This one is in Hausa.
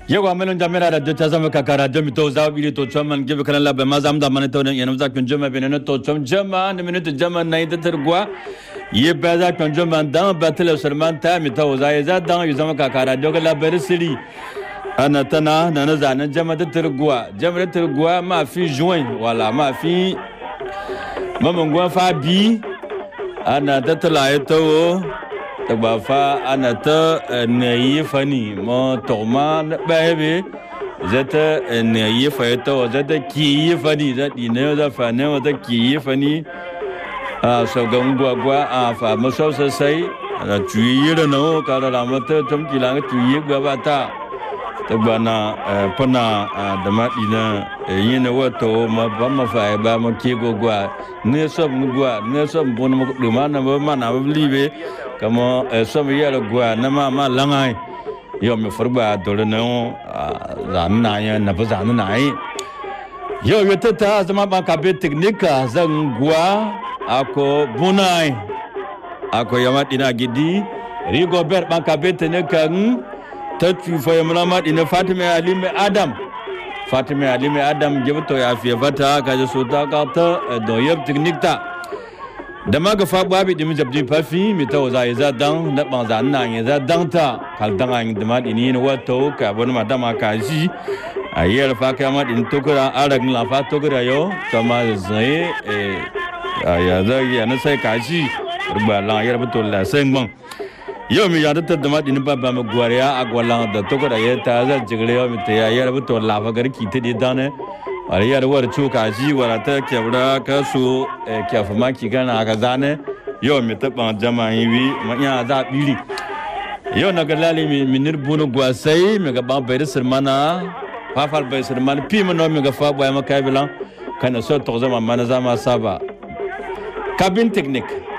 yego amelo jamera radio chazama kaka radio mi to zaw bili to chom give kala la be mazam da man to yan za kun jama bene to chom jama ne minute jama na ida tergwa ye be za kun jama dan batel sulman ta mi to za za dan yu zama kaka radio kala ber siri ana tana na na zanan jama da tergwa jama da tergwa ma fi juin wala ma fi mamangwa fa bi ana ta tala to ta ba fa ana ta ne yi fani mo to ma ba be zata ne yi fa to zata ki yi fani za di ne za fa ne za ki yi fani a so ga ngwa gwa a fa mo so sa sai na tu yi da no ka da ma ta tum ki la tu yi gwa ba ta ta ba na pana da ma di na yi ne wa to ma ba ma fa ba ma ki go gwa ne so mu gwa ne so mu no mu ma na ma na ba libe kama som yɛrɛ goa na ma ma langai yo mi furba dole na zan na ya na ba zan na yi yo yo ta ta zama ba ka be teknika zan goa ako bunai ako yama dina gidi rigo ber ba ka be teknika ta tu fa yama ma dina fatima ali me adam fatima ali me adam jibto ya fi fata ka je so ta ka ta do yeb teknikta da ma ga faɓa bi ɗimi jabdi fafi mi ta waza ya za dan na ɓan za na ya za dan ta kal dan an da ma ɗini ni wato ka bani ma dama ka ji a yi alfa ka ma ɗin tokura ara gin lafa tokura yo ta ma zai ya za ya na sai ka ji ruba lan ya rabu la sai man yau mi ya da ta da ma ɗini ba ba ma gwariya a gwalan da tokura ya ta za jigire yau mi ta ya ya rabu to lafa garki ta di dane wala yar war cuka ji wala ta kebra ka su kefa maki gana ka zane yau mi ta ban jama yi wi ma ya za biri yau na ga lali mi minir bunu gwasai mi ga ban bai sirmana fafal bai sirmana pi mi no mi ga fa boy maka bilan kana so to zama mana zama saba cabin technique